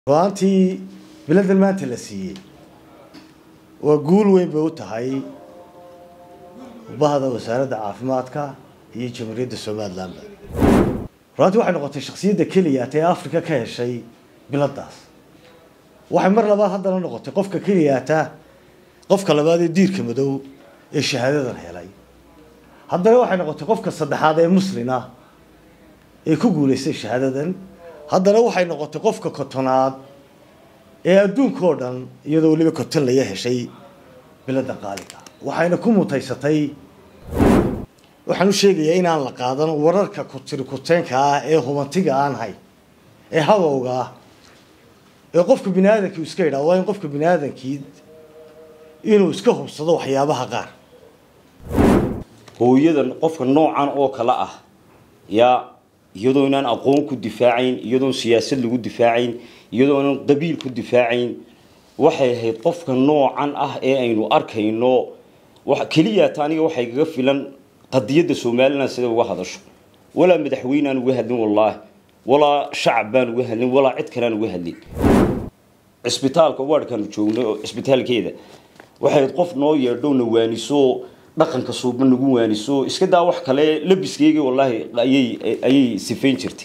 ruaantii biladan maanta la siiyey waa guul weyn bay u tahay bahda wasaaradda caafimaadka iyo jamhuuriyadda somalilanba ruaantii waxay noqotay shaksiyadda keliyaat ee africa ka heshay biladaas waxay mar labaad haddana noqotay qofka keliyaata qofka labaad ee diirka madow ee shahaadadan helay haddana waxay noqotay qofka saddexaad ee muslina ee ku guulaystay shahaadadan haddana waxay noqotay qofka kotonaad ee adduunka oo dhan iyadoo weliba koton laya heshay bilada qaaliga waxayna ku mutaysatay waxaan u sheegayaa inaan la qaadan wararka kutiri kuteenka ah ee hubantiga aan hay ee habowga ah ee qofka bini aadamkii iska yidhaha waa in qofka bini aadamkii inuu iska hubsado waxyaabaha qaar hooyadan qofka noocan oo kale ah yaa iyadoo inaan aqoon ku difaacayn iyadoon siyaasad lagu difaacayn iyadoo inaan qabiil ku difaacayn waxay ahayd qofka noocan ah ee aynu arkayno keliyaata aniga waxay kaga filan qadiyadda somalilan sida uga hadasho walaa madaxweynaan uga hadlin wallaahi walaa shacab baan uga hadlin walaa cid kaleaan uga hadlin cisbitaalka waadhkaanu joogno cisbitaalkeeda waxay ahayd qof noo yeedhowna waaniso dhaqanka suuba nagu waaniso iska daa wax kale labiskeyga wallaahi ayay ayay sifayn jirtay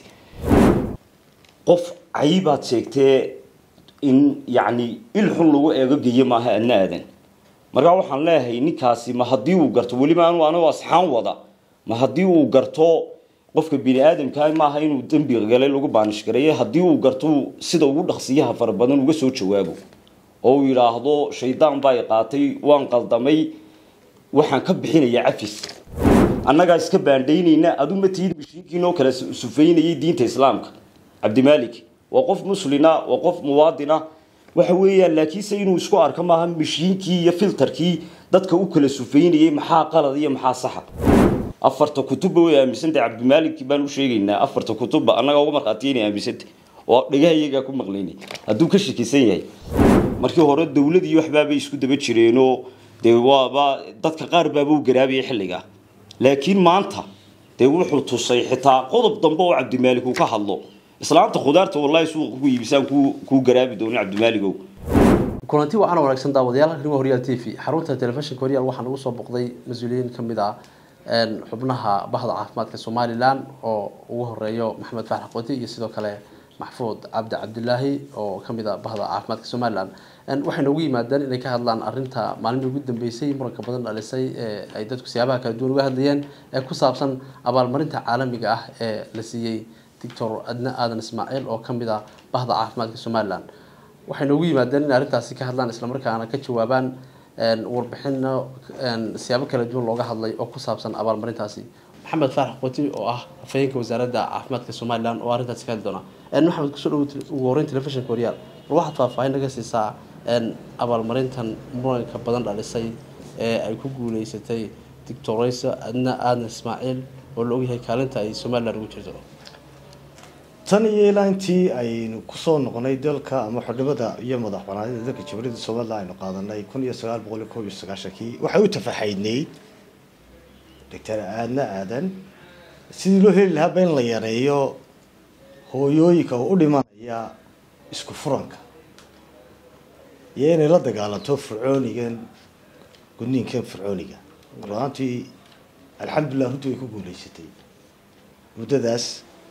qof cayibaad sheegtee in yacni il xun lagu eego geyo maaha adna aadan markaa waxaan leeyahay ninkaasi ma haddii uu garto weliba anu anigo asxaan wada ma haddii uu garto qofka bini aadamkaa maaha inuu dembi galay lagu baanishgareeye haddii uu garto sida ugu dhaqsiyaha fara badan uga soo jawaabo oo uu yidhaahdo shaydaan baa i qaatay waan qaldamay waxaan ka bixinayaa cafis annagaa iska baandhaynayna adu ma tihid mishiinkiinoo kala sufaynayay diinta islaamka cabdimaalik waa qof muslina waa qof muwaadina waxa weeyaan laakiinse inuu isku arko maaha mishiinkii iyo filtarkii dadka u kala sufaynayay maxaa qalad iyo maxaa saxa afarta kutubba way aaminsantay cabdimaalik baan u sheegaynaa afarta kutubba annagaa uga markhaatiya inay aaminsantay oo dhagaha iyagaa ku maqlaynay hadduu ka shakisan yahay markii hore dowladii waxbaabay isku daba jireenoo dee waaba dadka qaar baaba u garaabayay xilligaa laakiin maanta dee wuxuu tusay xitaa qodob dambe oo cabdimaalik uu ka hadlo islaamta khudaarta wallahi suuqa ku iibisaan kuu garaabi doonin cabdimaaligow kulanti wacan wanaagsan daawadayaal arrimaha horyaal t v xarunta telefishinka horyaal waxaa nagu soo boqday mas-uuliyiin ka mid ah xubnaha bahda caafimaadka somalilan oo ugu horeeyo maxamed faarax qooti iyo sidoo kale maxfuud cabdi cabdilaahi oo kamid a bahda caafimaadka somalilan waxay noogu yimaadeen inay ka hadlaan arinta maalimii ugu dambeysay muranka badan dhalisay ee ay dadku siyaabaha kala duwan uga hadlayeen ee ku saabsan abaalmarinta caalamiga ah ee la siiyey doctor adna aadan ismaaciil oo kamid ah bahda caafimaadka somalilan waxay noogu yimaadeen inay arrintaasi ka hadlaan islamarkaana ka jawaabaan warbixino siyaabo kala duwan looga hadlay oo ku saabsan abaalmarintaasi maxamed faarax qoti oo ah afhayeenka wasaaradda caafimaadka somalilan oo arrintaasi ka hadli doona maxamed kusoo dhawo ugu horeyn telefishinka horyaal bal waxaad faahfaahin naga siisaa abaalmarintan muranka badan dhalisay ee ay ku guuleysatay doctoreysa adna aadan ismaaciil oo la ogyahay kaalinta ay somalilan ugu jirto tan iyo ilaa intii aynu kusoo noqonay dalka ama xudhibada iyo madax banaanida dalka jamhuuriyadda somalilan aynu qaadanay kun iyo sagaal boqol iyo koob iyo sagaashankii waxay u tafaxaydnayd doctor aadna aadan sidii loo heli lahaaba in la yareeyo hooyooyinka oo u dhimanaya isku furanka iyo inay la dagaalanto fircoonigan gudniinkan fircooniga ruaantii alxamdulilah runtii way ku guuleysatay muddadaas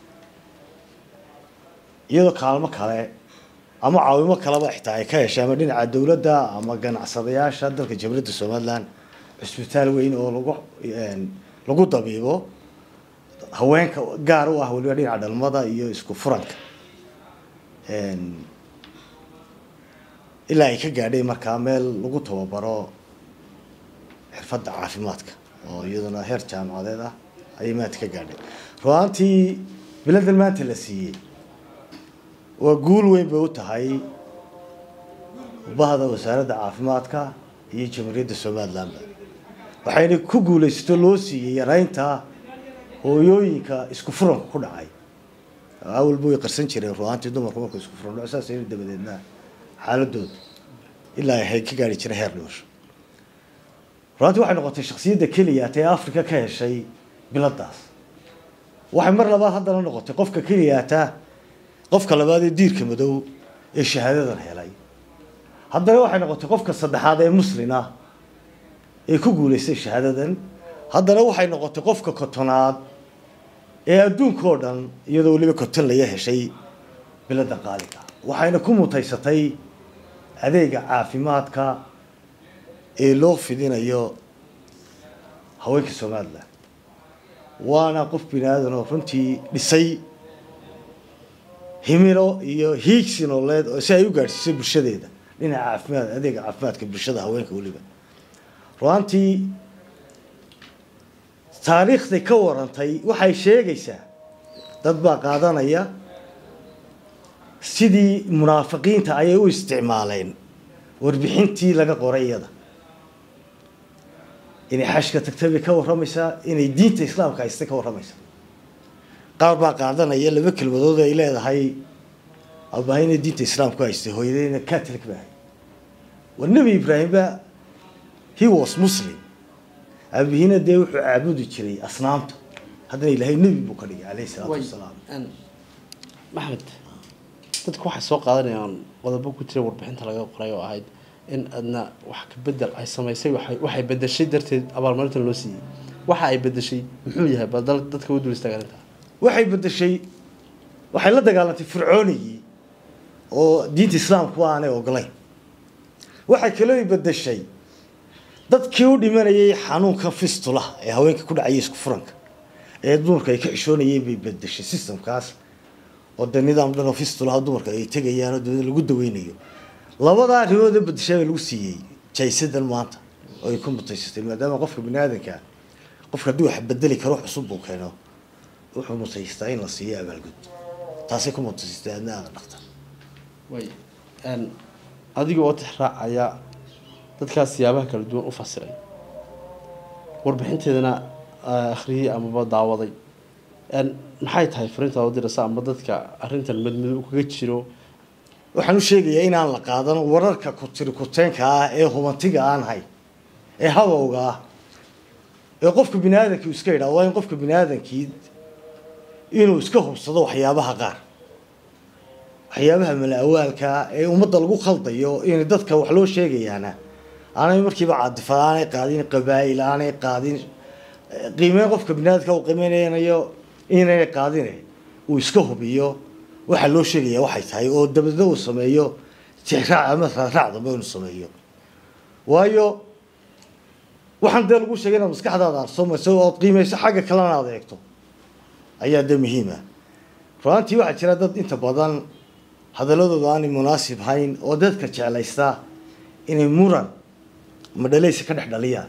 iyadoo kaalmo kale ama caawimo kaleba xitaa ay ka heshay ama dhinaca dowladda ama ganacsadayaasha dalka jamhuuriyadda somalilan cusbitaal weyn oo lagu lagu dabiibo haweenka gaar u ah weliba dhinaca dhalmada iyo isku furanka ilaa ay ka gaadhay markaa meel lagu tababaro xirfadda caafimaadka oo iyaduna heer jaamacadeed ah ayay maanta ka gaadhay ruaantii biladan maanta la siiyey waa guul weyn bay u tahay bahda wasaaradda caafimaadka iyo jamhuuriyadda somalilanba waxayna ku guulaysato loo siiyey yaraynta hooyooyinka isku furanka ku dhacay awalba way qarsan jireen ruaantii dumarku marka isku furan dhaco saas ayna dabadeedna xaaladooda ilaa ay ka gaari jiray heer dhimasho ruaantii waxay noqotay shaksiyadda keliyaat ee africa ka heshay biladaas waxay mar labaad haddana noqotay qofka keliyaata qofka labaad ee diirka madow ee shahaadadan helay haddana waxay noqotay qofka saddexaad ee muslin ah ee ku guulaystay shahaadadan haddana waxay noqotay qofka kotonaad ee adduunka oo dhan iyadoo weliba koton laga heshay biladda qaaliga waxayna ku mutaysatay adeega caafimaadka ee loo fidinayo haweenka somalilan waana qof bini aadan oo runtii dhisay himilo iyo hiigsi nololeed oo si ay u gaadhsiisay bulshadeeda dhinaca caafimaad adeega caafimaadka bulshada haweenka weliba ruantii taariikhday ka warantay waxay sheegaysaa dad baa qaadanaya sidii munaafiqiinta ayay u isticmaaleen warbixintii laga qoray iyada inay xashka tagtay bay ka warramaysaa inay diinta islaamka haystay ka warramaysaa qaar baa qaadanaya laba kelmadood ay leedahay abahayna diinta islaamku haystay hooyadeyna catholic ba ahay waa nebi ibraahimba he was muslim aabihina dee wuxuu caabudi jiray asnaamta haddana ilaahay nebi buu ka dhigay caleyhi salaatu wasalaam maxamed dadku waxay soo qaadanayaan qodobo ku jira warbixinta laga qoray oo ahayd in adna wax ka bedel ay samaysay waxay waxay bedeshay darteed abaalmarintan loo siiyey waxa ay bedeshay muxuu yahay bal dal dadka u dul istaagan intaa waxay bedeshay waxay la dagaalantay fircoonigii oo diinta islaamku aanay ogolayn waxay kaloo bedeshay dadkii u dhimanayay xanuunka fistulaha ee haweenka ku dhacaya isku furanka ee dumarka ay ka xishoonayeen bay bedeshay systemkaas oo de nidaam dhan oo fistulaha dumarka ay tegayaan oo dabada lagu daweynayo labadaa arrimood ee bedeshaa baa lagu siiyey jaysadan maanta oo ay ku mutaysatay maadaama qofka bini aadanka qofka haddii wax bedeli karo cusub buu keeno wuxuu mutaystaa in la siiyo abaalgud taasay ku mutaysatay adna aada dhaqta way adiga oo tixraacaya dadkaas siyaabaha kala duwan u fasiray warbixinteedana akhriyey amaba daawaday maxay tahay fariintaad u diraysa ama dadka arrintan madmadow kaga jiro waxaan u sheegayaa inaan la qaadan wararka kutiri kuteenka ah ee hubantiga aan hay ee habowga ah ee qofka bini aadankii iska yidhaha waa in qofka bini aadankii inuu iska hubsado waxyaabaha qaar waxyaabaha mala-awaalka ee ummadda lagu khaldayo in dadka wax loo sheegayaana aanay markiiba caadifad aanay qaadin qabaa'il aanay qaadin qiimeyn qofka bini aadamka uu qiimeynayo inaynay qaadine uu iska hubiyo waxaa loo sheegaya waxay tahay oo dabadna uu sameeyo tixraac ama raaraac dambe inuu sameeyo waayo waxaan dee lagu sheegay inaad maskaxdaada arsomayso ood qiimeyso xagga kalena aad eegto ayaa dee muhiima ruaantii waxaa jira dad inta badan hadaladooda aanay munaasib hayn oo dadka jeclaysta inay muran madhalaysa ka dhex dhaliyaan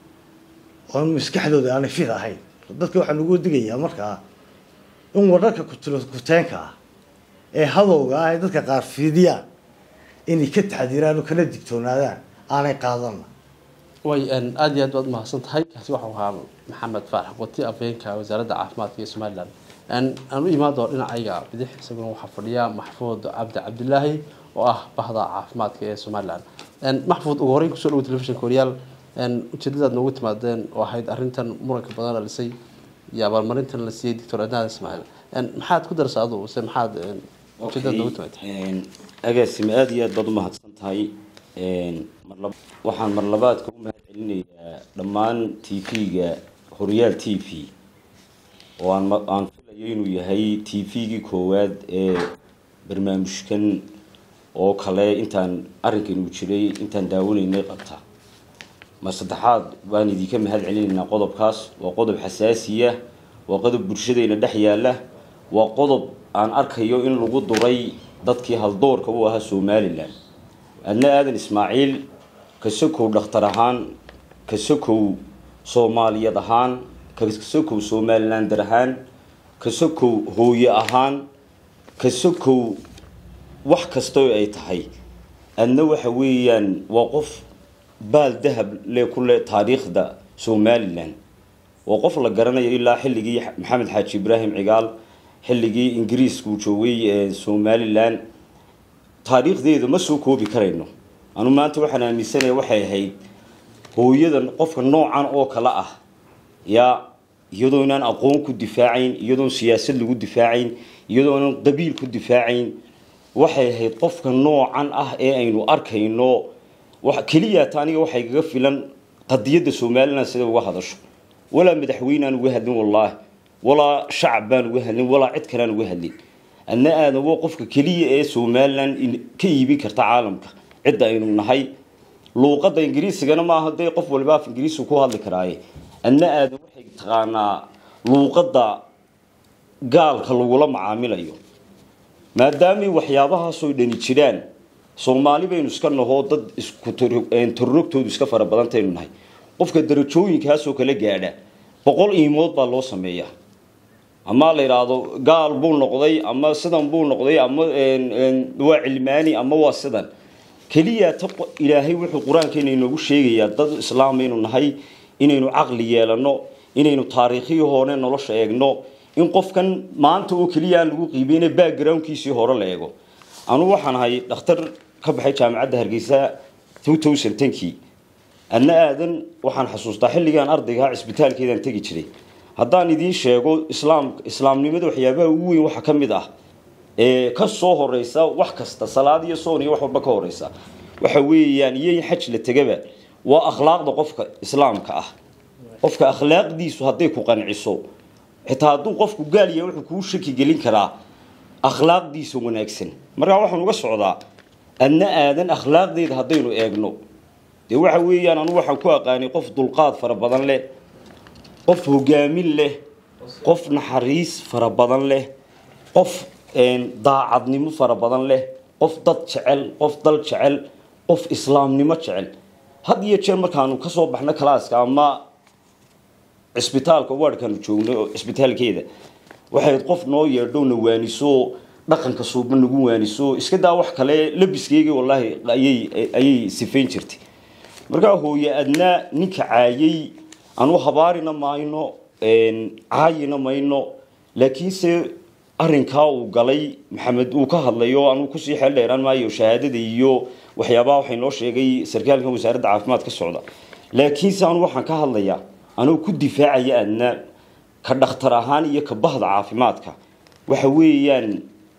oo maskaxdooda aanay fid ahayn dadka waxaa lagu digayaa markaa in wararka kuteenka ah ee hadowga ah ee dadka qaar fidiyaan inay ka taxdiraan oo kala digtoonaadaan aanay qaadanna way aada iyo aad baad umahadsan tahay kaasi waxau ahaa maxamed faarax qoti afhayeenka wasaaradda caafimaadka ee somalilan aan u imaado dhinacayga bidix isaguna waxaa fadhiya maxfuud cabdi cabdilaahi oo ah bahda caafimaadka ee somalilan maxfuud ugu horeyn kusoo dhawo telefishinka horyaal ujeedadaad noogu timaadeen oo ahayd arrintan muranka badan la dhisay iyo abaalmarintan la siiyey doctor adnaad ismaaciil maxaad ku darasa adu se maxaad ujeedadaad noogu timaadeen agaasime aada iyo aad baad umahadsan tahay waxaan marlabaadka u mahad celinayaa dhammaan t v-ga horyaal t v oo aan aan filayo inuu yahay t v-gii koowaad ee barnaamijkan oo kale intaan arrinkan uu jiray intaan daawanaynay qabta mar saddexaad baan idinka mahad celinaynaa qodobkaas waa qodob xasaasiya waa qodob bulshadeena dhex yaala waa qodob aan arkayo in lagu duray dadkii haldoorka u ahaa somalilan adna aadan ismaaciil kasokow dhakhtar ahaan kasokow soomaaliyad ahaan kasokow somalilander ahaan kasokow hooye ahaan kasokow wax kastoo ay tahay adna waxa weeyaan waa qof baal dahab le ku le taariikhda somalilan waa qof la garanayo ilaa xilligii maxamed xaaji ibraahim cigaal xilligii ingiriiska uu joogay ee somalilan taariikhdeeda ma soo koobi karayno anu maanta waxaan aaminsanaya waxay ahayd hooyadan qofka noocan oo kale ah yaa iyadoo inaan aqoon ku difaacayn iyadoon siyaasad lagu difaacayn iyadoo inaan qabiil ku difaacayn waxay ahayd qofka noocan ah ee aynu arkayno keliyaata aniga waxay kaga filan qadiyadda somalilan sida uga hadasho walaa madaxweynaan uga hadlin wallaahi walaa shacab baan uga hadlin walaa cid kaleaan uga hadlin adna aadan waa qofka keliya ee somalilan ka iibin karta caalamka cidda aynu nahay luuqadda ingiriisigana maaha dee qof waliba af ingiriisigu ku hadli karaaye adna aadan waxay taqaanaa luuqadda gaalka lagula macaamilayo maadaamay waxyaabahaasoo dhani jiraan soomaali baynu iska nahoo dad iskutorogtoodu iska fara badantaynu nahay qofka darajooyinkaasoo kala gaadha boqol iimood baa loo sameeyaa ama la yidhaahdo gaal buu noqday ama sidan buu noqday ama waa cilmaani ama waa sidan keliya ta ilaahay wuxuu qur-aankeena inoogu sheegayaa dad islaam aynu nahay inaynu caqli yeelano inaynu taariikhii hore nolosha eegno in qofkan maanta oo keliya aan lagu qiibeyna backgroundkiisii hore la eego anugu waxaan ahay dhakhtar ka baxay jaamacadda hargeysa kii adna aadan waxaan xasuustaa xilligaan ardaygaha cisbitaalkeedaan tegi jiray haddaan idiin sheego islaam islaamnimada waxyaabaha ugu weyn waxaa ka mid ah ee ka soo horeysa wax kasta salaad iyo soon iyo wax walba ka horeysa waxa weeyaan iyo in xaj la tegaba waa akhlaaqda qofka islaamka ah qofka akhlaaqdiisu hadday ku qanciso xitaa hadduu qofku gaal yahay wuxuu kuu shaki gelin karaa akhlaaqdiisa wanaagsan markaa waxaan uga socdaa adna aadan akhlaaqdeeda haddaynu eegno dee waxa weeyaan anu waxaan ku aqaanay qof dulqaad fara badan leh qof hogaamin leh qof naxariis fara badan leh qof daacadnimo fara badan leh qof dad jecel qof dal jecel qof islaamnimo jecel had iyo jeer markaanu kasoo baxno kalaaska ama cisbitaalka waadhkaanu joogno cisbitaalkeeda waxayd qof noo yeedho na waaniso dhaqanka suuba nagu waaniso iska daa wax kale labiskeyga wallaahi ayay ayay sifayn jirtay markaa hooye adnaa ninka caayay anu habaarina mayno caayina mayno laakiinse arinkaa uu galay maxamed uu ka hadlayo anuu kusii xeel dheeraan maayo shahaadada iyo waxyaabaha waxay noo sheegay sarkaalkan wasaaradda caafimaad ka socda laakiinse anu waxaan ka hadlayaa anuu ku difaacaya adna ka dhakhtar ahaan iyo ka bahda caafimaadka waxa weeyaan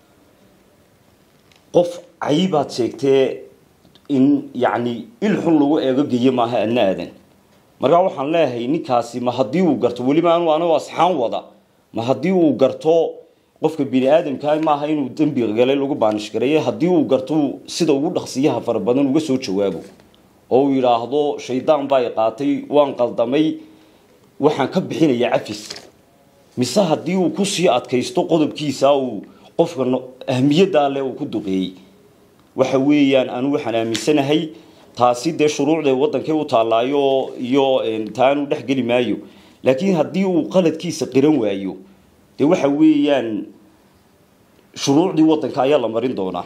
qof cayibaad sheegtee in yacni il xun lagu eego geyo maaha adna aadan markaa waxaan leeyahay ninkaasi ma haddii uu garto weliba anu anigu asxaan wada ma haddii uu garto qofka bini aadamka maaha inuu dembi galay lagu baanish gareeye haddii uu garto sida ugu dhaqsiyaha fara badan uga soo jawaabo oo uu yidhaahdo shaydaan baa i qaatay waan qaldamay waxaan ka bixinayaa cafis mise haddii uu kusii adkaysto qodobkiisa uu qofka ahmiyaddaa leh uu ku duqeeyey waxa weeyaan anu waxaan aaminsanahay taasi dee shuruucda wadankay u taallaayo iyo taanu dhex geli maayo laakiin haddii uu qaladkiisa qiran waayo dee waxa weeyaan shuruucdii wadanka ayaa la marin doonaa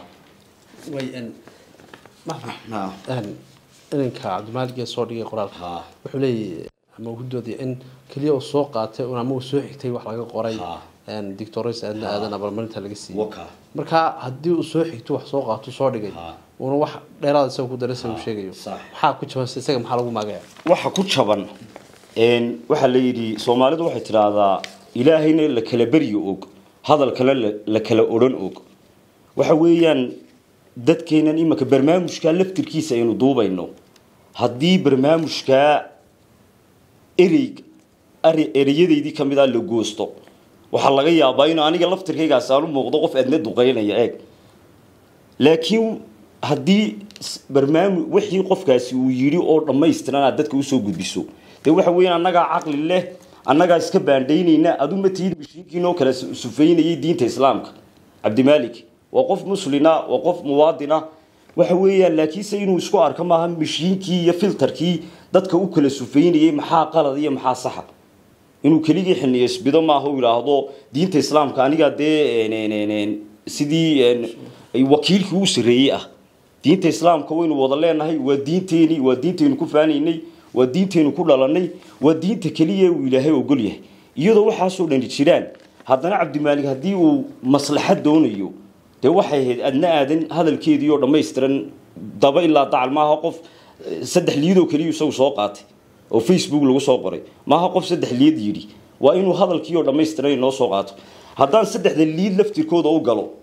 ininka cabdimaalig ee soo dhigay qoraalka wuxuu leeyahy ama uu ku doodaya in keliya uu soo qaatay un ama uu soo xigtay wax laga qoray dictores aadna aadan abalmarinta laga siiyey marka haddii uu soo xigto wax soo qaato soo dhigay uuna wax dheeraad isaga ku daray isaga uu sheegayo maxaa ku jaban isaga maxaa lagu maagaya waxa ku jaban waxaa la yidhi soomaalidu waxay tidhaahdaa ilaahayna la kala beryo og hadalkana la kala odhan og waxa weeyaan dadkeenan imanka barnaamijkaa laftirkiisa aynu duubayno haddii barnaamijkaa erey ereyadaydii ka mid a la goosto waxaa laga yaabaa in aniga laftirkaygaas aan u muuqdo qof adna duqeynaya eeg laakiin haddii barnaamij wixii qofkaasi uu yidhi oo dhammaystiran aad dadka usoo gudbiso dee waxa weeyaan annagaa caqli leh annagaa iska baandhaynayna adu ma tihid mishiinkiinoo kala sufeynayay diinta islaamka cabdimaalik waa qof muslina waa qof muwaadina waxa weeyaan laakiinse inuu isku arko maaha mishiinkii iyo filtarkii dadka u kala sufeynayay maxaa qalad iyo maxaa saxa inuu keligii xiniyeysbido maaha u yidhaahdo diinta islaamka anigaa dee sidii wakiilkii u sarreeyey ah diinta islaamka waynu wada leenahay waa diinteeni waa diintaynu ku faanaynay waa diintaynu ku dhalanay waa diinta keliya uu ilaahay ogol yahay iyadoo waxaasoo dhani jiraan haddana cabdimaalik haddii uu maslaxad doonayo dee waxay ahayd adna aadan hadalkeedii oo dhammaystiran daba ilaa dacal maaha qof saddex liidoo keliya isagu soo qaatay oo facebook lagu soo qoray maaha qof saddex liid yidhi waa inuu hadalkii oo dhammaystiran inoo soo qaato haddaan saddexda liid laftirkooda u galo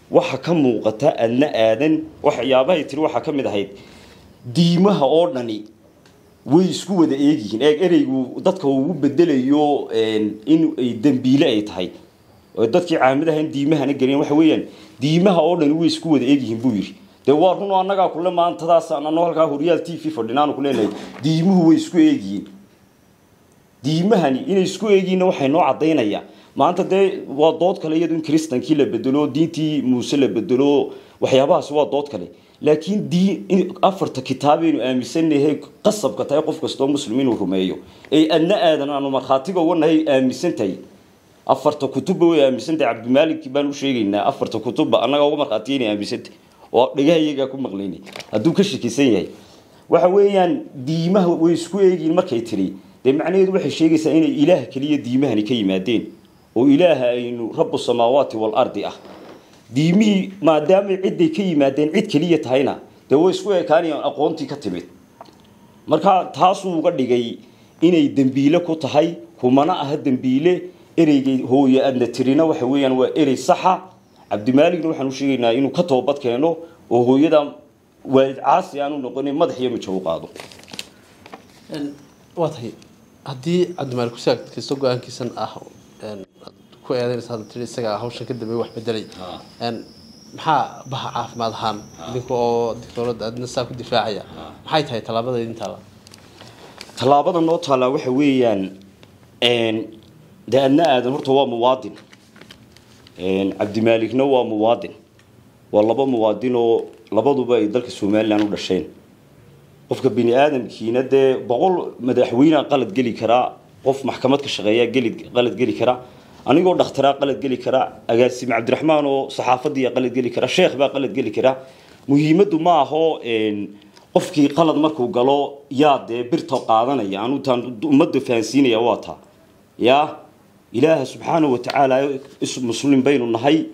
waxa ka muuqata adna aadan waxyaabahay tiri waxaa ka mid ahayd diimaha oo dhani way isku wada eegyihiin eeg ereygu dadka ugu bedelayo in ay dembiile ay tahay oo dadkii caamadahan diimahana gelin waxa weeyaan diimaha oo dhani way isku wada eegyihiin buu yidhi dee waa run oo annagaa kule maantadaas anoo halkaa horyaal t v fadhinaanu ku leenahay diimuhu way isku eegyihiin diimahani inay isku eegiinna waxay noo caddaynaya maanta dee waa dood kale iyadu in kristankii la bedelo diintii muuse la bedelo waxyaabahaasi waa dood kale laakiin diin afarta kitaabaynu aaminsanahay qasabka tahay qof kastoo muslim inuu rumeeyo ay adna aadan aanu markhaatiga uga nahay aaminsan tahay afarta kutubba way aaminsan tahay cabdimaalik baan u sheegaynaa afarta kutubba annagaa uga markhaatiya inay aaminsan tahay oo dhagaha iyagaa ku maqlaynay hadduu ka shakisan yahay waxa weeyaan diimaha way isku eegiin markay tiri dee macnaheedu waxay sheegaysaa inay ilaah keliya diimahani ka yimaadeen oo ilaaha aynu rabu samaawaati waalardi ah diimihii maadaamay cidday ka yimaadeen cid keliya tahayna dee way isku ekaanayaan aqoontii ka timid marka taasuu uga dhigay inay dembiile ku tahay kumana aha dembiile ereygay hooye adna tirina waxa weeyaan waa erey saxa cabdimaaligna waxaan u sheegaynaa inuu ka toobad keeno oo hooyada waalid caasi aanu noqonin madax iyo mijo u qaado waa tahay haddii cabdimaalik kusi adkaysto go-aankiisan ah ku eedeynaysa hadda tiri isaga hawshan ka dambeey wax bedelay maxaa baha caafimaad ahaan idinka oo dictooradda adna saa ku difaacaya maxay tahay tallaabada idin taala tallaabada noo taallaa waxa weeyaan dee adna aadan horta waa muwaadin cabdimaaligna waa muwaadin waa laba muwaadin oo labaduba ay dalka somalilan u dhasheen qofka bini aadamkiina dee boqol madaxweynea qalad geli karaa qof maxkamad ka shaqeeya geli qalad geli kara anigoo dhakhtaraa qalad geli kara agaasime cabdiraxmaan oo saxaafadiiya qalad geli kara sheekh baa qalad geli kara muhiimaddu ma aho qofkii qalad markuu galo yaa dee birta qaadanaya anu taan ummadda fahansiinaya waa taa yaa ilaaha subxaanahu watacaala muslim baynu nahay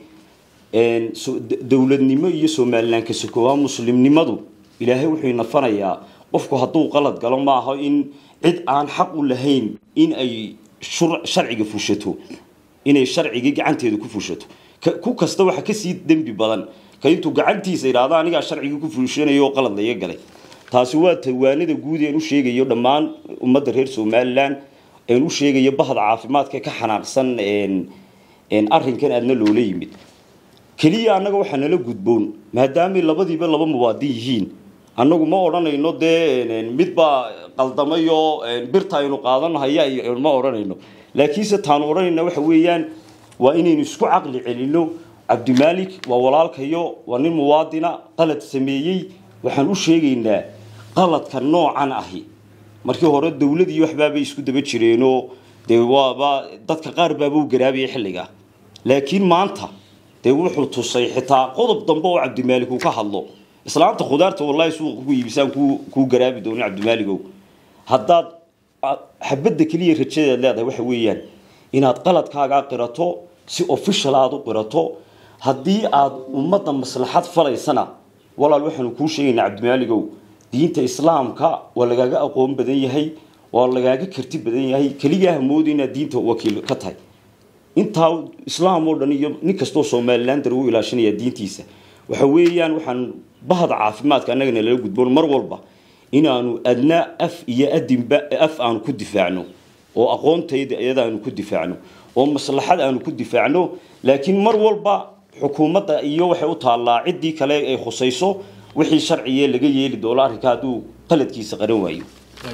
dowladnimo iyo somalilan ka sokoobaa muslimnimadu ilaahay wuxuu inafanayaa qofku hadduu qalad galo ma aho in cid aan xaq u lahayn in ay sharciga fushato inay sharcigii gacanteeda ku fushato ku kasta waxa kasii dembi badan ka intuu gacantiisa idhaahdo anigaa sharcigii ku fushanayo oo qalad laga galay taasi waa tawaanada guud een u sheegayo dhammaan ummadda reer somalilan een u sheegayo bahda caafimaadka ka xanaaqsan arrinkan aadna loola yimid keliya annaga waxaa nala gudboon maadaamay labadiiba laba muwaadin yihiin annagu ma odhanayno dee mid baa qaldamayo birta aynu qaadanahaya ma odhanayno laakiinse taanu odhanayna waxa weeyaan waa inaynu isku caqli celinno cabdimaalik waa walaalkayo waa nin muwaadina qalad sameeyey waxaan u sheegaynaa qaladka noocan ahi markii hore dowladii waxbaabay isku daba jireenoo dee waaba dadka qaar baaba u garaabayay xilliga laakiin maanta dee wuxuu tusay xitaa qodob dambe oo cabdimaalik uu ka hadlo islaamta khudaarta wallahi suuqa ku iibisaan kuu garaabi doonin cabdimaaligow haddaad xabadda keliya rajadeed leedahay waxa weeyaan inaad qaladkaagaa qirato si official aada u qirato haddii aad ummadda maslaxad falaysana walaal waxaanu kuu sheegaynaa cabdimaaligow diinta islaamka waa lagaaga aqoon badan yahay waa lagaaga karti badan yahay keligaa hamoodi inaad diinta wakiil ka tahay intaa islaam oo dhan iyo nin kastoo somalilan dar u ilaashanaya diintiisa waxa weeyaan waxaan bahda caafimaadka annagana lala gudboon mar walba inaanu adna af iyo adinba af aanu ku difaacno oo aqoontayda iyada aanu ku difaacno oo maslaxad aanu ku difaacno laakiin mar walba xukuumadda iyo waxay u taallaa ciddii kale ay khusayso wixii sharciye laga yeeli doono arrinka hadduu qaladkiisa qaran waayo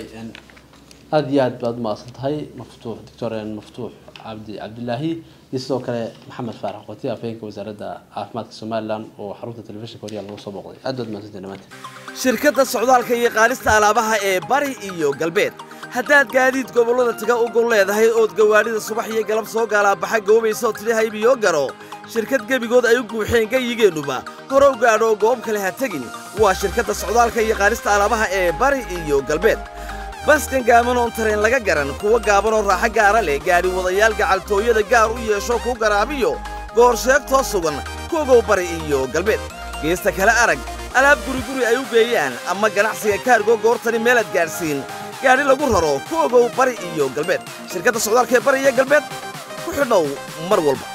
aada iyo aad baad umaqsan tahay maftuux doctor maftuux cabdi cabdilaahi iyo sidoo kale maxamed faarax qoti afhayeenka wasaaradda caafimaadka somalilan oo xarunta telefishinka horyaal lagu soo booqday aad baad mahadsantahay dhammaanteen shirkadda socdaalka iyo qaadista alaabaha ee bari iyo galbeed haddaad gaadiid gobollada taga u gol leedahay ood gawaadhida subax iyo galab soo gaalaabaxa goobaysa oo tidhi haybiyo garo shirkad gebigood ay u guuxeen gayigeennuba hore u gaadho goob kale ha tegin waa shirkadda socdaalka iyo qaadista alaabaha ee bari iyo galbeed baskan gaaban oon tareen laga garan kuwa gaaban oo raaxo gaara leh gaadhi wadayaal gacaltooyada gaar u yeesho kuu garaabiyo goor sheegtoo sugan kuogow bari iyo galbeed geesta kale arag alaab guriguri ay u geeyaan ama ganacsiga kaargo goortani meelaad gaadhsiin gaadhi lagu raro ku ogow bari iyo galbeed shirkadda socdaalka ee bari iyo galbeed ku xidhow mar walba